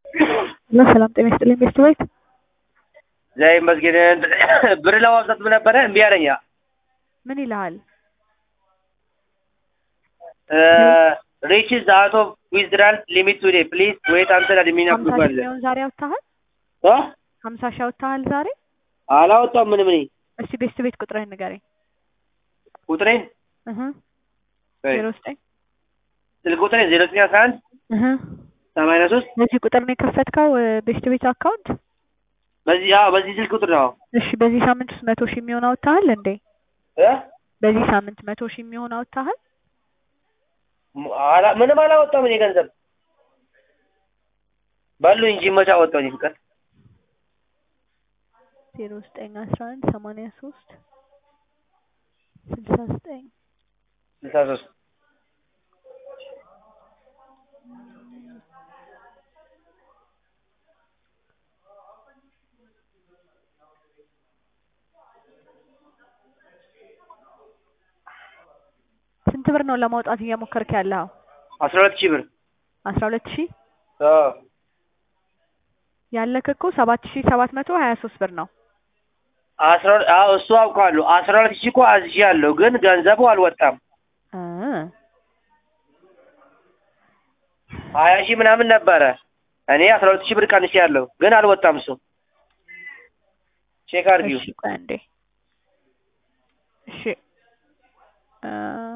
ሄሎ ሰላም ጤና ይስጥልኝ ቤስት ቤት ዘይ መስጊን ብር ለማውጣት ነበረ እምቢ አለኝ። ምን ይልሃል? ሪችዝ አውት ኦፍ ዊዝድራል ሊሚት ቱዴ ፕሊዝ ዌት አንተል አድሚን ሀምሳ ሺህ አፕሩቫል የሚሆን ዛሬ አውጥተሃል? እ ሀምሳ ሺህ አውጥተሃል ዛሬ? አላወጣም ምንም እኔ እስቲ ቤስት ቤት ቁጥርህን ንገረኝ። ቁጥሬን እህ ወይ ዜሮ ዘጠኝ ስልክ ቁጥሬን ዜሮ ዘጠኝ አስራ አንድ እህ ሰማንያ ሶስት በዚህ ቁጥር ነው የከፈትከው ቤስት ቤት አካውንት? በዚህ አዎ በዚህ ስልክ ቁጥር ነው እሺ በዚህ ሳምንት ውስጥ መቶ ሺህ የሚሆን አውጥተሃል እንዴ? እ በዚህ ሳምንት መቶ ሺህ የሚሆን አውጥተሃል? ሙ- አላ- ምንም አላወጣም እኔ ገንዘብ በሉ እንጂ መቼ አወጣሁ እኔ ፍቅር ዜሮ ዘጠኝ አስራ አንድ ሰማንያ ሶስት ስልሳ ዘጠኝ ስልሳ ሶስት ስንት ብር ነው ለማውጣት እየሞከርክ ያለኸው? አስራ ሁለት ሺህ ብር አስራ ሁለት ሺህ አዎ ያለክ እኮ ሰባት ሺህ ሰባት መቶ ሀያ ሶስት ብር ነው። አስራ ሁለት አዎ እሱ አውቃለሁ አስራ ሁለት ሺህ እኮ አዝዣለሁ ግን ገንዘቡ አልወጣም እ ሀያ ሺህ ምናምን ነበረ እኔ አስራ ሁለት ሺህ ብር ቀንሼያለሁ ግን አልወጣም እሱ ቼክ አድርጊው እሺ ቆይ አንዴ እሺ እ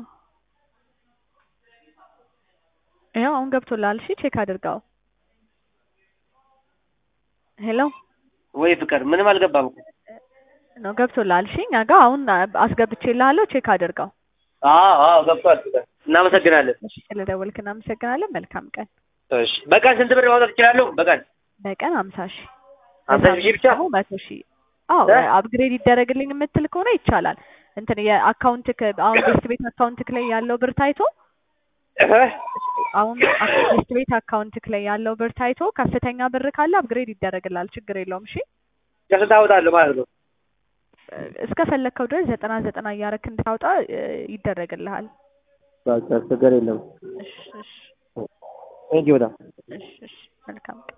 ይኸው አሁን ገብቶልሃል። እሺ ቼክ አድርገው። ሄሎ ወይ ፍቅር ምንም አልገባም እኮ ነው ገብቶልሃል። እሺ እኛ ጋር አሁን አስገብቼልሃለሁ። ቼክ አድርገው። አዎ አዎ ገብቷል ፍቅር እናመሰግናለን እሺ ስለደወልክ እናመሰግናለን። መልካም ቀን። እሺ በቀን ስንት ብር ማውጣት እችላለሁ በቀን በቀን ሀምሳ ሺህ ሀምሳ ሺህ ብቻ ደግሞ መቶ ሺህ አዎ እ? አፕግሬድ ይደረግልኝ የምትል ከሆነ ይቻላል። እንትን የአካውንትክ አሁን ቤስት ቤት አካውንትክ ላይ ያለው ብር ታይቶ እህ? አሁን ቤስት ቤት አካውንትክ ላይ ያለው ብር ታይቶ ከፍተኛ ብር ካለ አፕግሬድ ይደረግላል። ችግር የለውም። እሺ ከስንት አወጣለሁ ማለት ነው እስከ ፈለግከው ድረስ ዘጠና ዘጠና እያረክ እንድታወጣ እ፣ ይደረግልሃል። በቃ ችግር የለም እሺ እሺ ቴንኪው በጣም እሺ እሺ መልካም ቀን